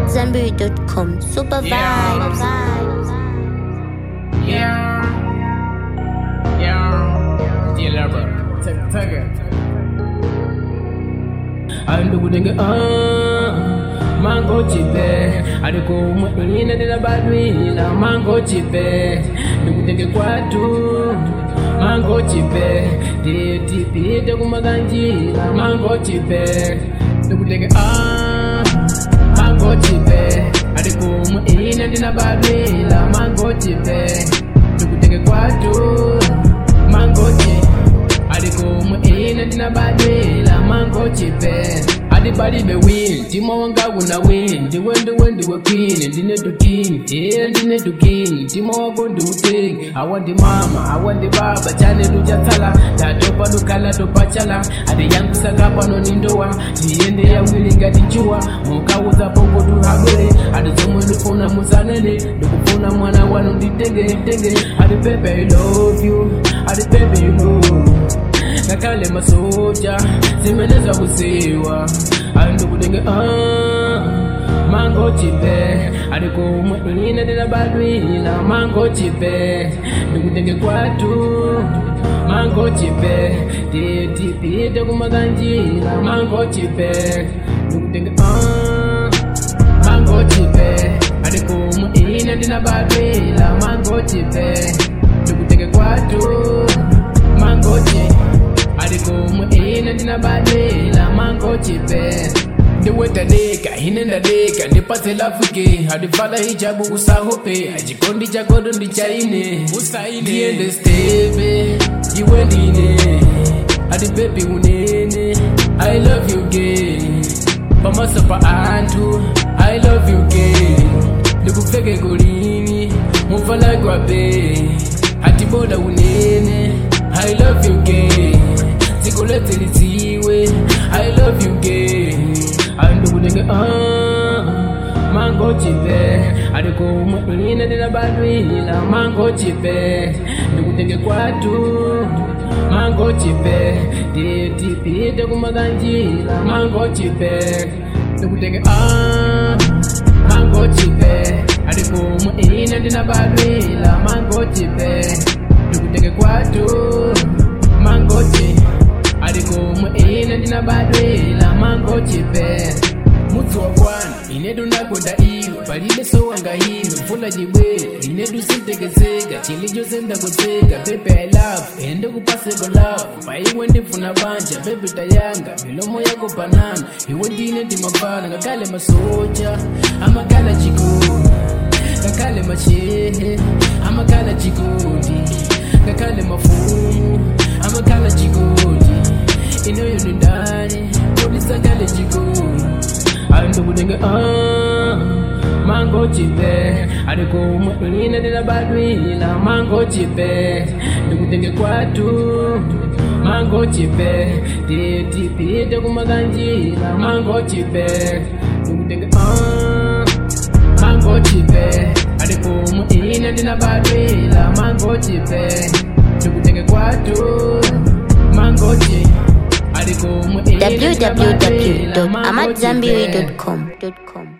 AmadZanbury.com. Super Yeah. vibes. Yeah. Yeah. Dear lover. Take, take it. andukutenge mango chipe aliko mwina ndina badwila mango chipe ndikutenge kwatu mango chipe titipite kumakanjila mango chipe ndikutenge mango chipe aliko mwina ndina badwila mango chipe ndikutenge kwatu mango chipe alikumwe ine ndinabadwila mango chipe adibalibe win timo wanga kuna win ndiwe ndiwe ndiwe queen ndine tuking iye ndine tuking timo wako ndiuting awa ndi mama awa ndi baba chane luchatsala tatopa lukhala topachala ade yangu sakapano nindowa ndiyende yawili ngati nchuwa mukauza pokotu habwere ade zomwe ndifuna musanene ndikufuna mwana wanu nditenge tenge ade pepe i love you ade pepe you know ngakhale masoja zimeneza kuziwa andikutenge mango chipe alikumwe ine ndinabadwila mango chipe ndikutenge kwatu mango chipe titipite kumakanjila mango chipe ndikutenge mango chipe alikumwe ine ndinabadwila mango chipe ndikutenge kwatu mango chipe alikumwe ine ndinabadwila mango chipe ndiwetadeka ine ndadeka ndipatse lafuke adivala hijabu usahope achikondi chakodo ndichaine ndiende stebe iwe ndine adi bebi unene i love you gay pamaso pa anthu i love you gay ndikupfeke kulini muvala gwabe atiboda unene i love you gay dziko letse lidziwe i love you gay andikutenge mango chipe alikumwe ine ndinabadwila mango chipe ndikutenge kwatu mango chipe titipite kumakanjila mango chipe ndikutenge mango chipe alikumwe ine ndinabadwila mango chipe ndikutenge kwatu mango chipe alikumwe ine ndinabadwila mango chipe mudzi wa kwana inedu ndakonda iwe palibe sowanga iwe mvula chibwere inedu sintekeseka chili chose ndakutseka pepe i love ende kupaseko love paiwe ndifuna banja pepe tayanga milomo yako banana iwe ndine ndimavana ngakhale masoja amakala chikondi ngakhale mashehe amakala chikondi ngakhale mafumu amakala chikondi inoyo ni ndani polisakale chikondi andikutenge mango chipe alikumwe ine ndinabadwila mango chipe ndikutenge kwatu mango chipe titipite kumakanjila mango chipe ndikutenge mango chipe alikumwe ine ndinabadwila mango chipe ndikutenge kwatu mango chipe alikumwe ine ndinabadwila mango chipe www.amadzanbury.com.